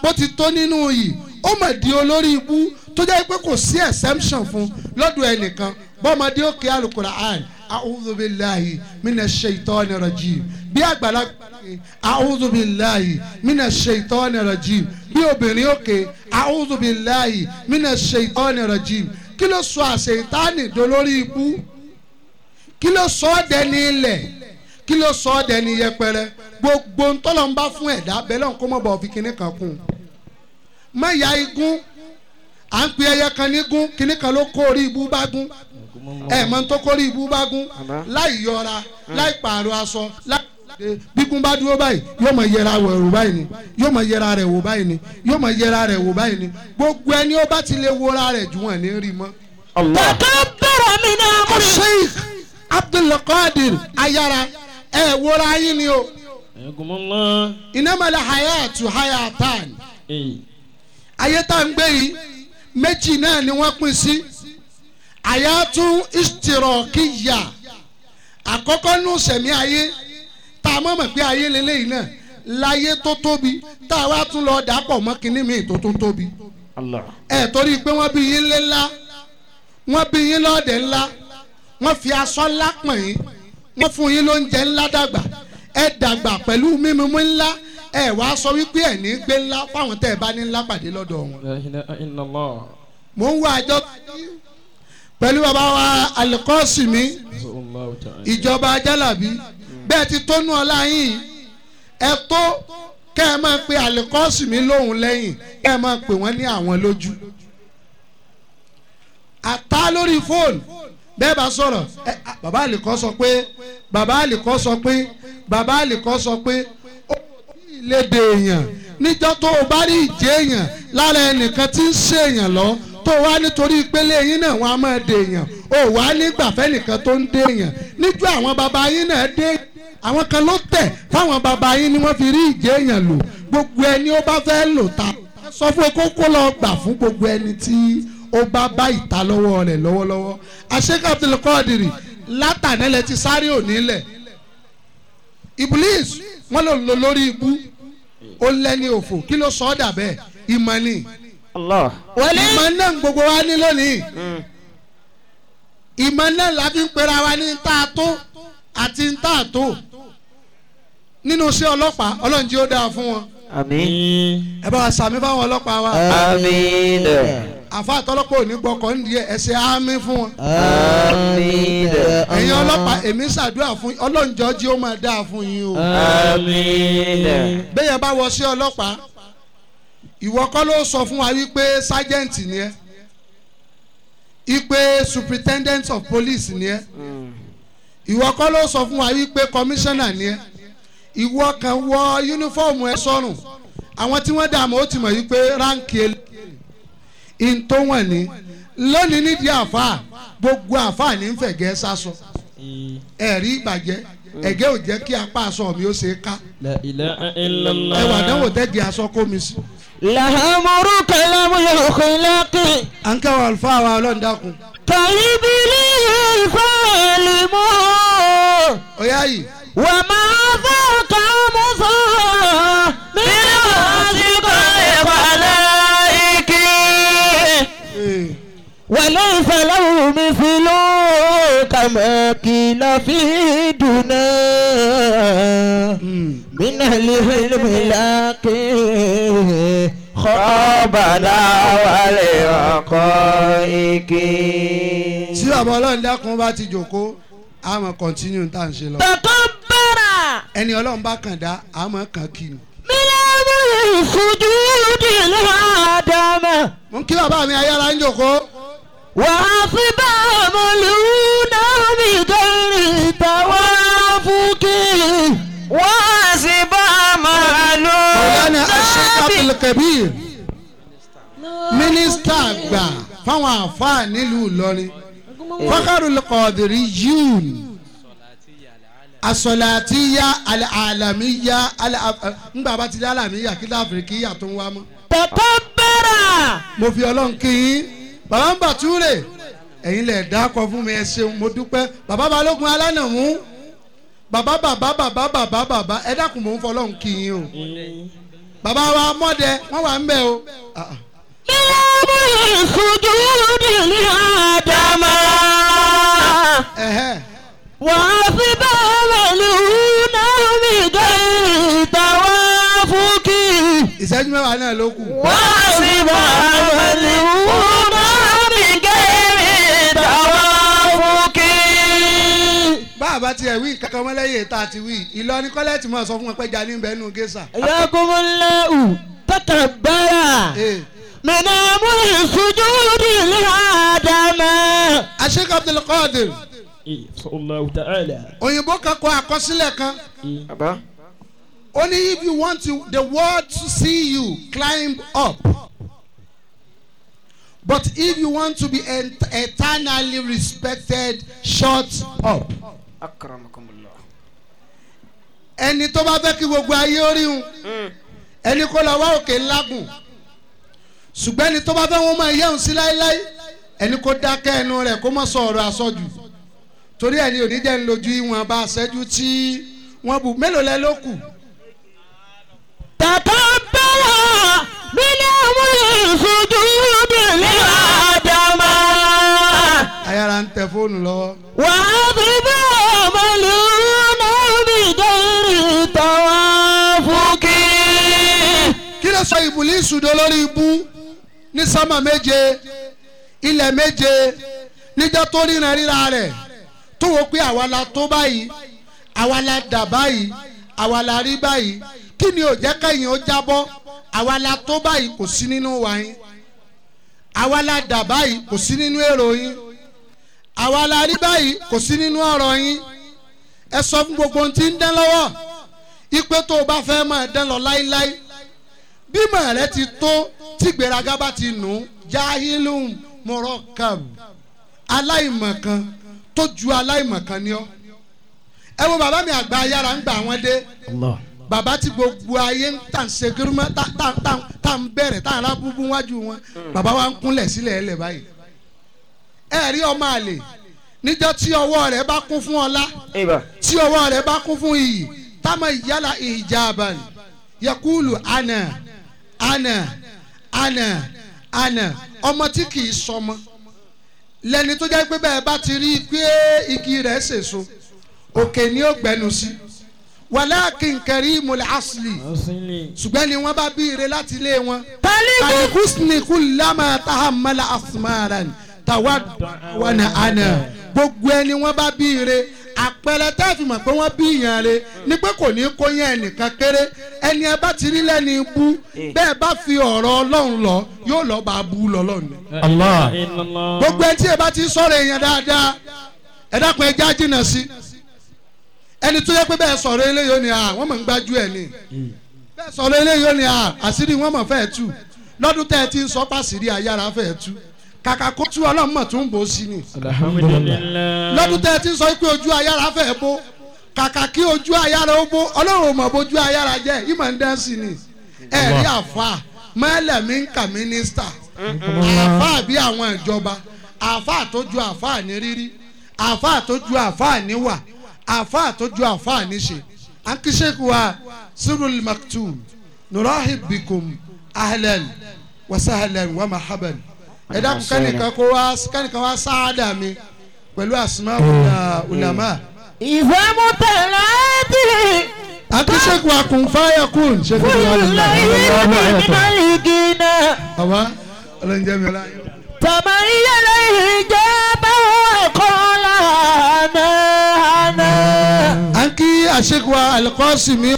bó ti tó nínú yìí ó mà di olórí ibú tó jẹ́ pé kò sí exemption fún lọ́dọ̀ ẹnìkan bọ́mọdé òkè alukura'an a'udhu billahi minash shaitani rajim bí àgbàlagbà a'udhu billahi minash shaitani rajim bí obìnrin òkè a'udhu billahi minash shaitani rajim kí ló sọ àṣetánì dolórí ibú kí ló sọ ọ́ dẹni ilẹ̀ kí ló sọ ọ́ dẹni yẹpẹrẹ gbogbo ntọ́lọ́ ń bá fún ẹ̀dá bẹ́ẹ̀ lọ́n kó mọ̀ bọ̀ fi kinní kan kún un má ya igun à ń pe ẹyẹ kan ní gún kinní kan ló kó orí ibú bá gún ẹ mọ tó kó orí ibú bá gún láì yọra láì pààrọ̀ aṣọ láì bíkún bá dúró báyìí yóò mọ yẹra rẹ̀ wò báyìí ni yóò mọ yẹra rẹ̀ wò báyìí ni yóò mọ yẹra rẹ̀ wò báyìí ni gbogbo ẹni ó bá ti lè wora rẹ̀ jù wọ́n ní rí mọ́. takabbara min amri. sheikh abdulkadir ayara ẹ wora yín ni o Ayakumullah. inamala hayatu hayatan Ee. ayé tá ń gbé yìí méjì náà ni wọ́n pín sí hayatu istirakiya àkọ́kọ́ nù sẹ̀mí ayé tá a mọ̀ mọ̀ pé ayé lélẹ́yìí náà láyé tó tóbi tá a wá tún lọ dàpọ̀ mọ́ kínní mi tó tún tóbi Allah. ẹ torí pé wọ́n bí yín lé ńlá wọ́n bí yín lọ́ọ̀dẹ̀ ńlá wọ́n fi aṣọ ńlá pọ̀n yín wọ́n fún yín lóúnjẹ ńlá dàgbà ẹ dàgbà pẹ̀lú mímú ńlá ẹ wàá sọ wípé ẹ ní gbé ńlá fáwọn tẹ́ ẹ bá ní ńlá pàdé lọ́dọ̀ wọn. La ilaha illallah. mò ń wá àjọ pẹ̀lú bàbá wa alikọ́sìmí Allahu ta'ala. ìjọba ajálàbí bẹ́ẹ̀ ti tónú ọlá yín ẹ tó kẹ́ ẹ máa pe alikọ́sìmí lóhùn lẹ́yìn kẹ́ ẹ máa pè wọ́n ní àwọn lójú. àtá lórí fóònù bẹ́ẹ̀ bá sọ̀rọ̀ ẹ à, bàbá àlìkọ́ sọ pé bàbá àlìkọ́ sọ pé bàbá àlìkọ́ sọ pé ó ní ìlédè èèyàn níjọ́ tó o bá rí ìjẹ́ èèyàn lára ẹnìkan tí ń ṣe èèyàn lọ tó o wá nítorí ìpele yín náà wọn á máa dè èèyàn o wá nígbàfẹ́ nìkan tó ń dè èèyàn níjọ́ àwọn bàbá yín náà dé àwọn kan ló tẹ̀ fáwọn bàbá yín ni wọ́n fi rí ìjẹ́ èèyàn lò gbogbo ẹni ó bá fẹ́ lò ta sọ fún kókó lọ gbà fún gbogbo ẹni tí ó bá bá ìta lọ́wọ́ rẹ̀ lọ́wọ́lọ́wọ́ àṣekà abdulkadiri látànẹ́lẹ̀ ti sáré òní lẹ̀ iblis wọn lò lò lórí ibú ó lẹ́ni òfò kí ló sọ ọ́ dà bẹ́ẹ̀ ìmọ̀ ni Allah. ìmọ̀ náà gbogbo wa ní lónìí ìmọ̀ náà la fi ń pera wa ní tá a tó àti tá a tó nínú iṣẹ́ ọlọ́pàá ọlọ́run jí ó dáa fún wọn Àmín. ẹ bá wa sàmì fáwọn ọlọ́pàá wa Àmín. àfa àtọlọ́pàá ò ní gbọ́kọ̀ ń di ẹ̀ ṣe àmì fún wọn. Àmín. ẹ̀yin ọlọ́pàá èmi ṣàdúrà fún yín ọlọ́njọ́ jí ó máa dáa fún yín o. Àmín. bẹ́ẹ̀ bá wọ sí ọlọ́pàá ìwọ kọ́ ló sọ fún wa wípé sergeant ni ẹ́ ipe superintendent of police ni ẹ́ ìwọ kọ́ ló sọ fún wa wípé commissioner ni ẹ́ ìwọ kan wọ uniform ẹ sọ́rùn àwọn tí wọ́n dààmú ó ti mọ̀ wípé ránkì in tó wọ̀n ní lónìí nídìí àfáà gbogbo àfáà ní fẹ̀gẹ́ sásọ ẹ̀rí ìbàjẹ́ ẹ̀gẹ́ ò jẹ́ kí apá aṣọ mi ó ṣe é ká La ilaha illallah. ẹwà dánwò tẹ́gì aṣọ kó mi sí. làhámúrú kẹlẹ́mú yóò kọ́lákì. à ń kẹ́wọ̀ àlùfáà wa ọlọ́run dákun. kàyíbílì ìfọ̀lìmọ́. ọ̀yá yìí wà máa fọ́ kàmú fọ́. mílíọ̀nù àsìkò ìpàlẹ́ ìkí. ee, وليس له مثل كما قيل في دنا mm, من العلم لكن خابنا ولحقائق tí bàbá ọlọ́run dákun bá ti jòkó a máa continue tá à ń ṣe lọ. تكبر ẹni ọlọ́run bá kàn dá a máa kàn kí ni. من أمر سجود الآدم mo ń kí bàbá mi ayára ń jòkó. وأصبع ملونا بغير توافق وأصبع ọ̀lànà ملونا Sheikh Abdul Kabir mínísítà àgbà fáwọn àfáà nílùú Ìlọrin Fakharul Qadiriyun asọ̀làtìyà alàmìyà ńgbà bá ti dá alàmìyà kí láfìríkìyà tó ń wá mọ́. تكبر mo fi ọlọ́run kí yín bàbá ń bàtúrè ẹ̀yin lẹ̀ dákọ̀ fún mi ẹ ṣeun mo dúpẹ́ bàbá balógun alánàmú bàbá bàbá bàbá bàbá bàbá ẹ dákun mò ń fọlọ́run kí yín o bàbá wa mọ́dẹ wọ́n wà ń bẹ̀ o. Ah, ah. السجود لآدم Ẹ̀hẹ́. وأسباب الهنا بغير توافق ìṣẹ́jú mẹ́wàá náà ló kù. وأسباب الهنا بغير توافق bá a bá tiẹ̀ wí kankan mọ́ lẹ́yìn tá a ti wí Ìlọrin kọ́lẹ́tì mọ̀ sọ fún wọn pé jà ní bẹ́ẹ̀ nù gẹ́sà. حياكم الله تكبر Eh, من أمر السجود لآدم Sheikh Abdul Qadir الله تعالى òyìnbó kan kọ àkọsílẹ̀ kan baba ó ní if you want to, the world to see you climb up but if you want to be et eternally respected shut up. akramakumullah ẹni tó bá fẹ́ kí gbogbo ayé ó ríhun ẹni kó lọ wá òkè ńlágùn ṣùgbọ́n ẹni tó bá fẹ́ wọn máa yẹun sí láéláé ẹni kó dákẹ́ ẹnu rẹ̀ kó má sọ ọ̀rọ̀ àsọjù torí ẹni ò ní jẹ́ ń lójú ìwọ̀n bá aṣẹ́jú tí wọ́n bù mélòó lẹ ló kù تكبر من أمر السجود لآدم ayára ń tẹ fóònù lọ́wọ́ وأضرب مليون بغير توافق kí ló sọ ìbùlísù dó lórí ibú ní sámà méje ilẹ̀ méje níjọ́ tó ríran ríra rẹ̀ tó wò pé àwa la tó báyìí àwa la dà báyìí àwa la rí báyìí kí ni ò jẹ́ kẹ́yìn ó jábọ́ àwa la tó báyìí kò sí nínú wa yín àwa la dà báyìí kò sí nínú èrò yín àwa la rí báyìí kò sí nínú ọ̀rọ̀ yín ẹ sọ fún gbogbo ohun tí ń dán lọ́wọ́ ipe tó o bá fẹ́ máa dán lọ láíláí bímọ rẹ ti tó tí gbéraga bá ti nù jahilum murokab aláìmọ̀kan tó ju aláìmọ̀kan ni ọ́ ẹ wo bàbá mi àgbà ayára ń gbà wọ́n dé bàbá tí gbogbo ayé ń tà ń ṣe gírímọ́ tá tá tá tá ń bẹ̀rẹ̀ tá ń ra búbú wájú wọn bàbá wa ń kúnlẹ̀ sílẹ̀ ẹlẹ̀ báyìí ẹ rí ọmọ àlè níjọ́ tí ọwọ́ rẹ̀ bá kún fún ọlá eba tí ọwọ́ rẹ̀ bá kún fún iyì táwọn ìyálà ìjàbàn yakulu ana ana ana ana ọmọ tí kì í sọmọ lẹni tó jẹ́ pé bẹ́ẹ̀ bá ti rí i pé igi rẹ̀ sèso òkè ni ó gbẹnu sí walakin karimul asli ṣùgbọ́n ni wọ́n bá bí ire láti ilé wọn kalikusni kullama tahammala asmaran tawadwana ana gbogbo ẹni wọ́n bá bí ire àpẹẹrẹ tá a fi mọ̀ pé wọ́n bí ìyàn re ni pé kò ní kó yẹn ẹnìkan kéré ẹni ẹ bá ti rí lẹ́ni bú bẹ́ẹ̀ bá fi ọ̀rọ̀ ọlọ́run lọ yóò lọ́ọ́ bá a bú lọ́lọ́run ni Allah gbogbo ẹni tí ẹ bá ti sọ̀rọ̀ èèyàn dáadáa ẹ dákun ẹ já jìnnà sí ẹni tó yẹ pé bẹ́ẹ̀ sọ̀rọ̀ eléyìí ó ní à wọ́n mọ̀ ń gbájú ẹ̀ ni bẹ́ẹ̀ sọ̀rọ̀ eléyìí ó ní à àṣírí wọ́n mọ̀ fẹ́ẹ̀ tú lọ́dún tẹ́ ẹ ti ń sọ pàṣírí ayára fẹ́ẹ̀ tú kàkà kó tú ọlọ́run mọ̀ tó ń bò ó sí ni alhamdulillah lọ́dún tẹ́ ẹ ti ń sọ pé ojú ayára fẹ́ẹ̀ bó kàkà kí ojú ayára ó bó ọlọ́run ò mọ̀ bójú ayára jẹ́ ìmọ̀ ń dán sí ni ẹ rí àfa mẹ́lẹ̀mí ń kà mínísítà àfa bí àwọn ìjọba àfa tó ju àfa ní rírí àfa tó ju àfa ní wà àfa tó ju àfa ní ṣe akíṣekù wa sirul maktum nurahib bikum ahlan wa sahlan wa mahaban ẹ dákun kẹ́nìkan kó wá kẹ́nìkan wá sáádà mi pẹ̀lú asma ulama إذا متلات akíṣekù wa kun fáyà kun ṣe kí كل ni wàá ليل من الجنة bàbá ọlọ́njẹ́ mi ọlá yín. تميل الإجابة وقال أنا أنا à ń kí àṣekù wa alikọ́sìmí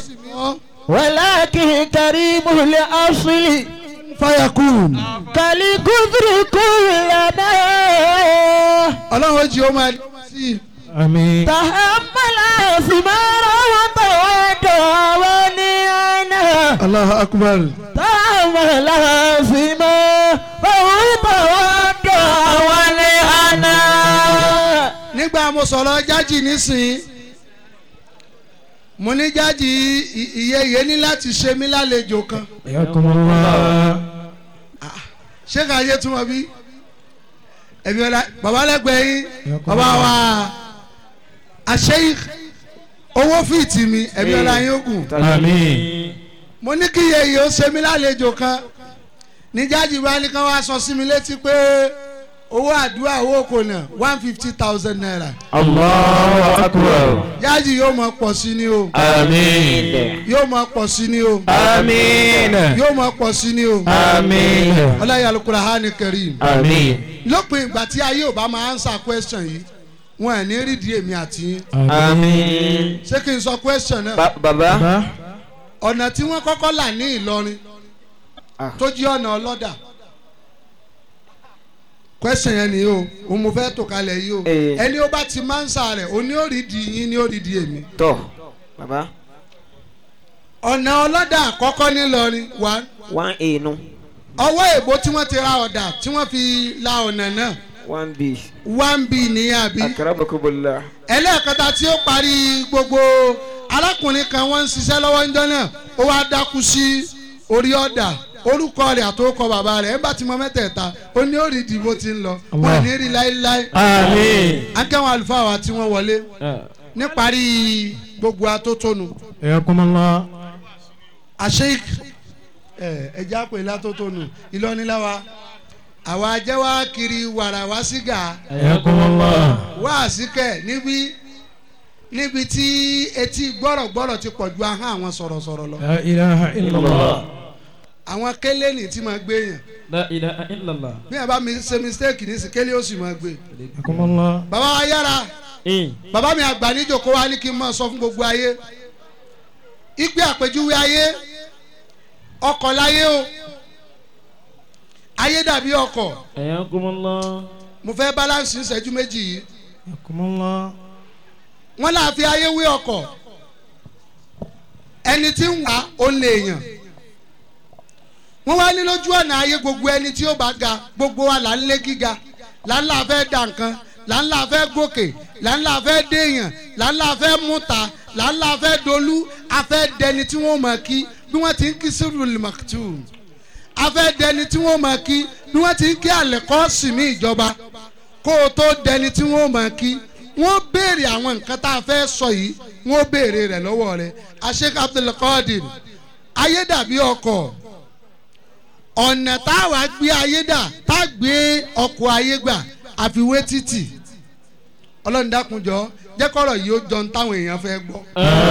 ولكن كريم الأصل fáyà kun كالكثر كلنا ọlọ́run ó jí ó máa sí i. àmín تحمل ثمارا وتودع ونعنا Allahu akbar. تحمل ثمارا وتودع ونعنا nígbà mo sọ̀rọ̀ jájì nísìnyí mo ní jájì i- ìyẹyẹ ní láti ṣe mí lálejò kan yakumullah ṣé ká yé túmọ̀ bí ẹ̀mí ọ̀la bàbá lẹ́gbẹ̀ẹ́ yín bàbá wa àṣeyìí owó fìtì mi ẹ̀mí ọ̀la yín ó gùn àmín mo ní kí yeye ó ṣe mí lálejò kan ní jáde bá ní kán wá sọ sí mi létí pé owó àdúrà owó kò nà one fifty thousand naira Allahu akbar. jáde yóò mọ pọ̀ sí ni o Àmín. yóò mọ pọ̀ sí ni o Àmín. yóò mọ pọ̀ sí ni o Àmín. ọláyà alukura hàní kẹrìm Àmín. lópin ìgbà tí ayé ò bá máa answer question yìí wọn ẹ̀ ní rídìí èmi àti yín Àmín. ṣé kí n sọ question náà Ba- Bàbá. bá ọ̀nà tí wọ́n kọ́kọ́ là ní Ìlọrin tó jí ọ̀nà ọlọ́dà question yẹn ni o òun mo fẹ́ tò kalẹ̀ yìí o Eh. ẹni ó bá ti máa ń sa rẹ̀ o ní ó rí di yín ní ó rí di èmi tọ baba ọ̀nà ọlọ́dà àkọ́kọ́ nílọrin one one a nu ọwọ́ èbó tí wọ́n ti ra ọ̀dà tí wọ́n fi la ọ̀nà náà one b one b ní àbí akarabakobola ẹlẹ́ẹ̀kẹta tí ó parí gbogbo arákùnrin kan wọ́n ń ṣiṣẹ́ lọ́wọ́ ńjọ́ náà ó wá dákú sí orí ọ̀dà orúkọ rẹ̀ àtòkọ bàbá rẹ̀ ẹ̀ bá ti mọ mẹ́tẹ̀ẹ̀ta ó ní ó rí ìdìbò tí ń lọ wọ́n ẹ̀ ní rí láéláé Àmín. akẹ́wọ̀n àlùfáà wa tí wọ́n wọlé níparí gbogbo atótónu ẹ̀yàkùnmọ́lá àṣeyik ẹ̀já pè látótónu ìlọ́niláwa àwa jẹ́ wá kiri wàrà wá sígà ẹ̀yàkùnmọ́lá wá àsìkẹ́ níbi níbi tí etí gbọ́rọ̀gbọ́rọ̀ ti pọ̀ ju ahọ́n àwọn sọ̀rọ̀sọ̀rọ̀ lọ la ilaha illallah àwọn kélénì tí máa gbé yàn la ilaha illallah bí wọn bá mi ṣe mistake ní sí kélé ó sì máa gbé ẹ̀yàkùnmọ́lá bàbá wa yára bàbá mi àgbà níjòkó wa ní kí n máa sọ fún gbogbo ayé ìgbé àpèjúwe ayé ọkọ̀ láyé o ayé dàbí ọkọ̀ ẹ̀yàkùnmọ́lá mo fẹ́ balance ìṣẹ́jú méjì yìí ẹ̀yàkùnmọ́lá wọ́n là fi ayé wé ọkọ̀ ẹni tí ń wá ó lè yàn wọ́n wá ní lójú ọ̀nà ayé gbogbo ẹni tí ó bá ga gbogbo wa là ń lé gíga là ń là fẹ́ dà nǹkan là ń là fẹ́ gòkè là ń là fẹ́ déèyàn là ń là fẹ́ múta là ń là fẹ́ dolú a fẹ́ dẹni tí wọ́n mọ̀ kí bí wọ́n ti ń kí sírùlù màkìtù a fẹ́ dẹni tí wọ́n mọ̀ kí bí wọ́n ti ń kí àlẹ́kọ́ sì mí ìjọba kó o tó dẹni tí wọ́n mọ̀ kí wọ́n béèrè àwọn nǹkan tá a fẹ́ sọ yìí wọ́n béèrè rẹ̀ lọ́wọ́ rẹ̀ Sheikh Abdul Qadir ayé dàbí ọkọ̀ ọ̀nà tá a wá gbé ayé dà tá a gbé ọkọ̀ ayé gbà àfiwé títì ọlọ́run dákunjọ́ jẹ́ kọ́rọ̀ yìí ó jọ ní táwọn èèyàn fẹ́ gbọ́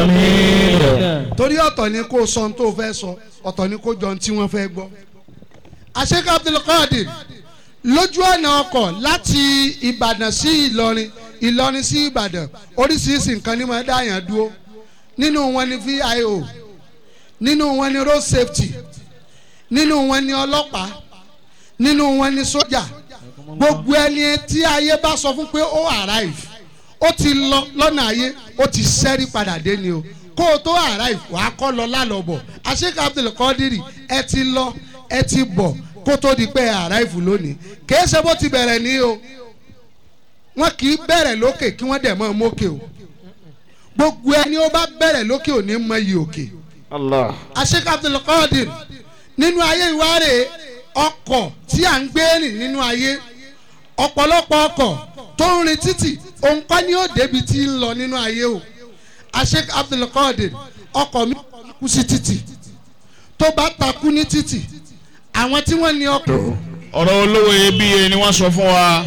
àmín torí ọ̀tọ̀ ni kó sọ ohun tó fẹ́ sọ ọ̀tọ̀ ni kó jọ ohun tí wọ́n fẹ́ gbọ́. Sheikh Abdul Qadir lójú ọ̀nà ọkọ̀ láti Ìbàdàn sí Ìlọrin Ìlọrin sí Ìbàdàn oríṣiríṣi nǹkan ní máa dáyàn dúró nínú wọn ni VIO nínú wọn ni road safety nínú wọn ni ọlọ́pàá nínú wọn ni sójà gbogbo ẹni tí ayé bá sọ fún pé ó arrive ó ti lọ lọ́nà ayé ó ti sẹ́rí padà dé ni o kó o tó arrive wàá kọ́ lọ lálọ́bọ̀ Sheikh Abdul Qadir ẹ ti lọ ẹ ti bọ̀ kó tó di pé ẹ arrive lónìí kìí ṣe bó ti bẹ̀rẹ̀ ní o wọn kì í bẹ̀rẹ̀ lókè kí wọ́n dẹ̀ mọ́ mókè o gbogbo ẹni ó bá bẹ̀rẹ̀ lókè ò ní mọ iyì òkè allah Sheikh Abdul Qadir nínú ayé ìwárè ọkọ̀ tí à ń gbé rìn nínú ayé ọ̀pọ̀lọpọ̀ ọkọ̀ tó ń rin títì òun kọ́ ni ó débi tí ń lọ nínú ayé o Sheikh Abdul Qadir ọkọ̀ mi kú sí títì tó bá takú ní títì àwọn tí wọ́n ní ọkọ̀ ọ̀rọ̀ olówó iyebíye ni wọ́n sọ fún wa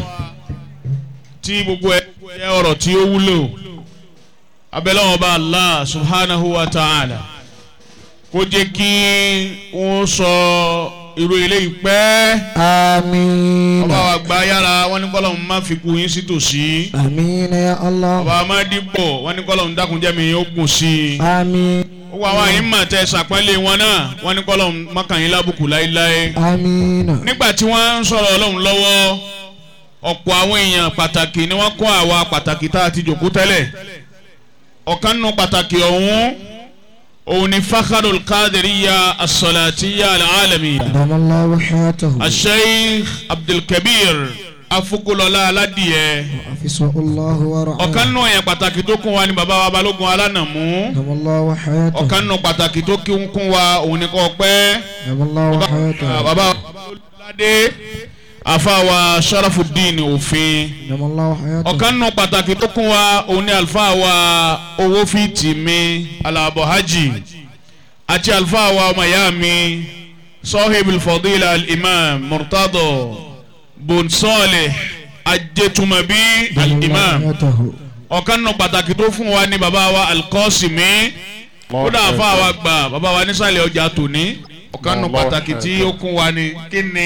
tí gbogbo ẹ jẹ́ ọ̀rọ̀ tí ó wúlò abẹ́lẹ́wọ̀n bá Allah subhanahu wa ta'ala kó jẹ́ kí wọ́n sọ irú eléyìí pẹ́ àmín ọba wa gba yára wọn ní kọ́lọ̀ má fi kú yín sí tòsí àmín ya Allah ọba amádìpọ̀ wọn ní kọ́lọ̀ ń dákunjẹ́mi ó gùn sí i àmín gbogbo àwọn àyín mà tẹ sàpẹ́lẹ̀ wọn náà wọn ní kọ́lọ̀ mọ́kànlélá lábùkù láéláé àmín nígbà tí wọ́n ń sọ̀rọ̀ ọlọ́run lọ́wọ́ ọ̀pọ̀ àwọn èèyàn pàtàkì ni wọ́n kọ́ àwa pàtàkì tá a ti jòkó tẹ́lẹ̀ ọ̀kan nù pàtàkì ọ̀hún òun ni fakharul kadiriya asolatiya alalamiya damallahu hayatahu asheikh abdulkabir afukulola aládìyẹ afisahullahu wa ra'ah ọ̀kan nù èèyàn pàtàkì tó kún wa ni bàbá wa balógun alánàmú damallahu hayatahu ọ̀kan nù pàtàkì tó kí ń kún wa òun ni kò pẹ́ damallahu hayatahu bàbá olùládé àfàwà sharafudin òfin damallahu hayatahu ọ̀kan nù pàtàkì tó kún wa òun ni àlùfáà wa owó fìtì mi alábọ̀ hajj àti àlùfáà wa ọmọ ìyá mi sahibul fadila al-imam murtado bun salih ajẹtumabi al-imam ọ̀kan nù pàtàkì tó fún wa ní bàbá wa alkọ́sìmí kódà àfa wa gbà bàbá wa nísàlẹ̀ ọjà tòní ọ̀kan nù pàtàkì tí ó kún wa ní kí ni.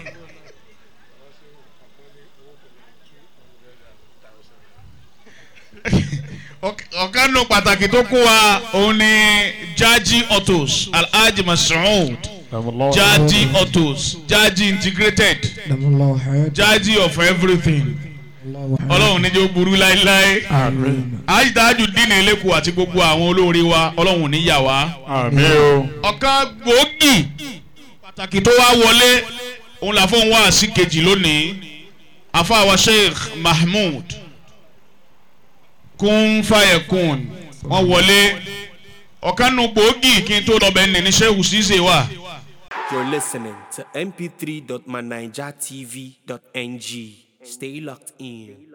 ọ̀kan nù pàtàkì tó kún wa òun ni jaji autos alhaji masoud jaji autos jaji integrated jaji of everything ọlọ́run níjẹ́ ó burú láéláé àyídájú dínà eléku àti gbogbo àwọn olóore wa ọlọ́run níyà wá. ọ̀kan gbòógì pàtàkì tó wá wọlé òun là fóun wá sí kejì lónìí afáwa sheikh mahmood kún fàyẹ̀kùn wọ́n wọlé ọ̀kan nu gbòógì kí n tó lọ bẹ́ẹ̀ ní ní sheikh ṣíṣe wà. You're listening to mp3.manijatv.ng. Stay locked in.